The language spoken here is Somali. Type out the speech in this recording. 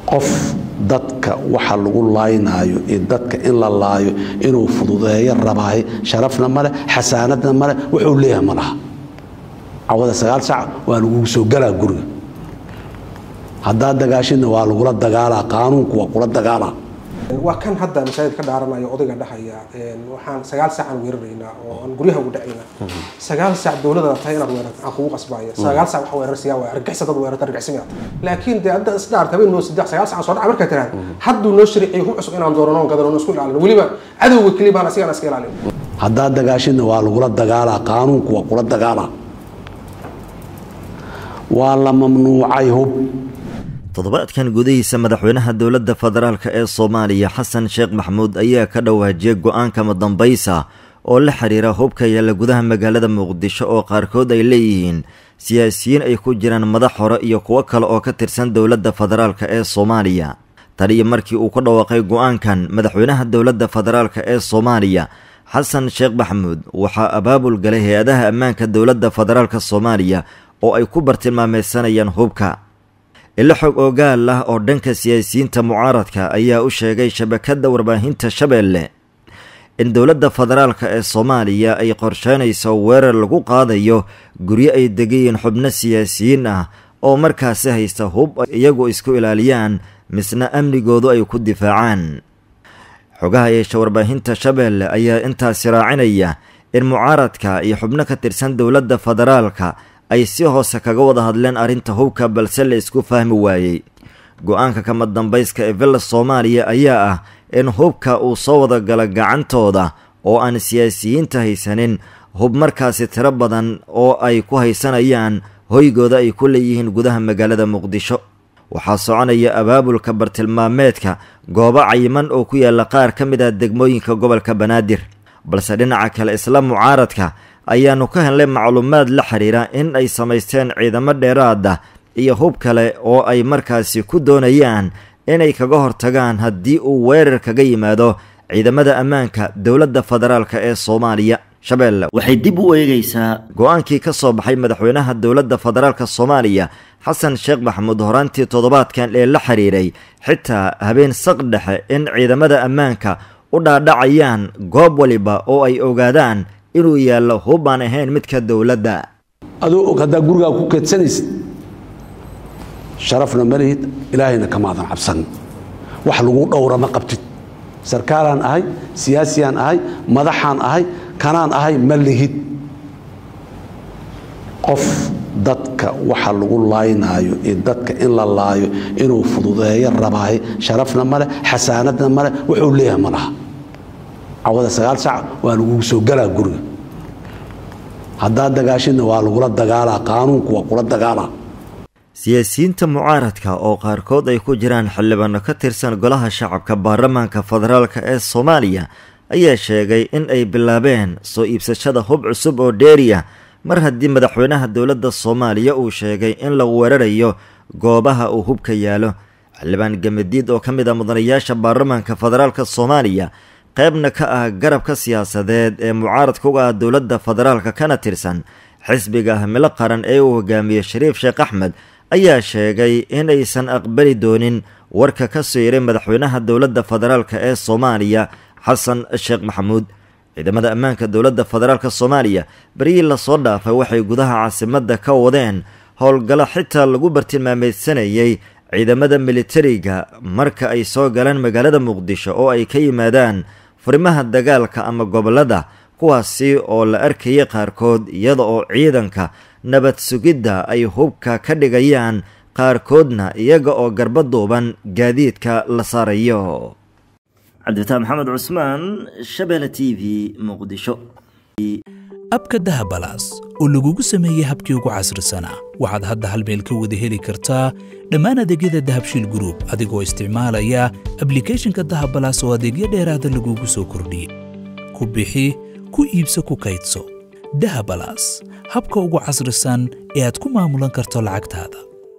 qof dadka waxa lagu laaynaayo iyo dadka in la laayo inuu fududeeyo rabaahay sharafna male xasaanadna male wuxuu leeyahay ma laha cawada sagaal sac waa lagugu soo galaa guriga haddaad dagaashidna waa lagula dagaalaa qaanuunku waa kula dagaalaa waa kan hadda masaajid ka dhaaranayo odayga dhahaya waxaan sagaal saacaan weeraraynaa oo aan guryaha ugu dhacaynaa sagaal saac dowladda tahay inaad weerarto aan kugu qasbaya sagaal saac waxa weerarsiyaa waa argixisa dad weerarta argixisimiyaad laakiin dee hadda isdhaarta habeen noo saddex sagaal saac soo dhaca markaa tiraahda hadduu noo shariiciyo hub cusub inaan doorano on gadano isku ilaalino weliba cadowga keliya baan asigaan iska ilaalin haddaad dagaashidna waa lagula dagaalaa qaanuunku waa kula dagaalaa waa la mamnuucay hub toddobaadkan gudihiisa madaxweynaha dowladda federaalk ee soomaaliya xasan sheekh maxamuud ayaa ka dhawaajiyey go-aanka madambaysa oo la xiriira hubka yaalla gudaha magaalada muqdisho oo qaarkood ay leeyihiin siyaasiyiin ay ku jiraan madax hore iyo kuwo kale oo ka tirsan dowladda federaalk ee soomaaliya tan iyo markii uu ku dhawaaqay go-aankan madaxweynaha dowladda federaalk ee soomaaliya xasan sheekh maxamuud waxaa abaabul galay hay-adaha ammaanka dowladda federaalk soomaaliya oo ay ku bartilmaameysanayaan hubka ilo xog ogaal ah oo dhanka siyaasiyiinta mucaaradka ayaa u sheegay shabakadda warbaahinta shabeelle in dowladda federaalka ee soomaaliya ay qorsheynayso weerar lagu qaadayo guryo ay degayiin xubno siyaasiyiin ah oo markaasi haysta hub iyagu isku ilaaliyaan misna amnigoodu ay ku difaacaan xogaha yeesha warbaahinta shabeelle ayaa intaasi raacinaya in mucaaradka iyo xubno ka tirsan dowladda federaalka ay si hoose kaga wada hadleen arrinta hubka balse la isku fahmi waayey go-aanka kama dambayska ee villa soomaaliya ayaa ah in hubka uu soo wada gala gacantooda oo aan siyaasiyiinta haysanin hub markaasi tiro badan oo ay ku haysanayaan hoygooda ay ku leeyihiin gudaha magaalada muqdisho waxaa soconaya abaabulka bartilmaameedka goobo cayiman oo ku yaalla qaar ka mid ah degmooyinka gobolka banaadir balse dhinaca kale isla mucaaradka ayaanu ka helnay macluumaad la xiriira in ay samaysteen ciidamo dheeraada iyo hub kale oo ay markaasi ku doonayaan inay kaga hortagaan haddii uu weerar kaga yimaado ciidamada ammaanka dowladda federaalk ee soomaaliya shabeelle waxay dib u eegaysaa go-aankii ka soo baxay madaxweynaha dowladda federaalk soomaaliya xasan sheekh maxamuud horaantii toddobaadkan ee la xiriiray xitaa habeen saq dhexe in ciidamada ammaanka u dhaadhacayaan goob waliba oo ay ogaadaan inuu yaallo hub aan ahayn midka dowladda adoo og haddaa gurigaa ku keedsanaysid sharafna ma lihid ilaahayna kamaadan cabsan wax lagu dhowra ma qabtid sarkaalaan ahay siyaasiyaan ahay madaxaan ahay kanaan ahay ma lihid qof dadka waxa lagu laaynaayo iyo dadka in la laayo inuu fududeeyo rabaahay sharafna male xasaanadna male wuxuu leeyahay ma laha cawada sagaal sac waa lagugu soo galaa guriga haddaad dagaashidna waa lagula dagaalaa qaanuunku waa kula dagaalaa siyaasiyiinta mucaaradka oo qaarkood ay ku jiraan xildhibaano ka tirsan golaha shacabka baarlamaanka federaalk ee soomaaliya ayaa sheegay in ay bilaabeen soo iibsashada hub cusub oo dheeriya mar haddii madaxweynaha dowladda soomaaliya uu sheegay in lagu weerarayo goobaha uu hubka yaalo xildhibaan gamadiid oo ka mid ah mudanayaasha baarlamaanka federaalk soomaaliya qaybna ka ah garabka siyaasadeed ee mucaaradka uga ah dowladda federaalka kana tirsan xisbiga himilo qaran ee uu hogaamiyey shariif sheekh axmed ayaa sheegay in aysan aqbali doonin warka ka soo yaray madaxweynaha dowladda federaalk ee soomaaliya xasan sheekh maxamuud ciidamada ammaanka dowladda federaalk soomaaliya beryii lasoo dhaafay waxay gudaha caasimadda ka wadeen howlgallo xitaa lagu bartilmaameysanayay ciidamada militariga marka ay soo galaan magaalada muqdisho oo ay ka yimaadaan furimaha dagaalka ama gobollada kuwaasi oo la arkayay qaarkood iyada oo ciidanka nabad sugidda ay hubka ka dhigayaan qaarkoodna iyaga oo garba duuban gaadiidka la saarayo cabdifataax maxamed cusmaan shabeelle t v muqdisho abka dahabalaas oo lagugu sameeyey habkii ugu casrisanaa waxaad hadda hal meel ka wada heli kartaa dhammaan adeegyada dahabshiil gruub adigoo isticmaalaya ablikhethonka dahabalaas oo adeegyo dheeraada lagugu soo kordhiyey ku bixi ku iibso ku kaydso dahabalaas habka ugu casrisan ee aad ku maamulan karto lacagtaada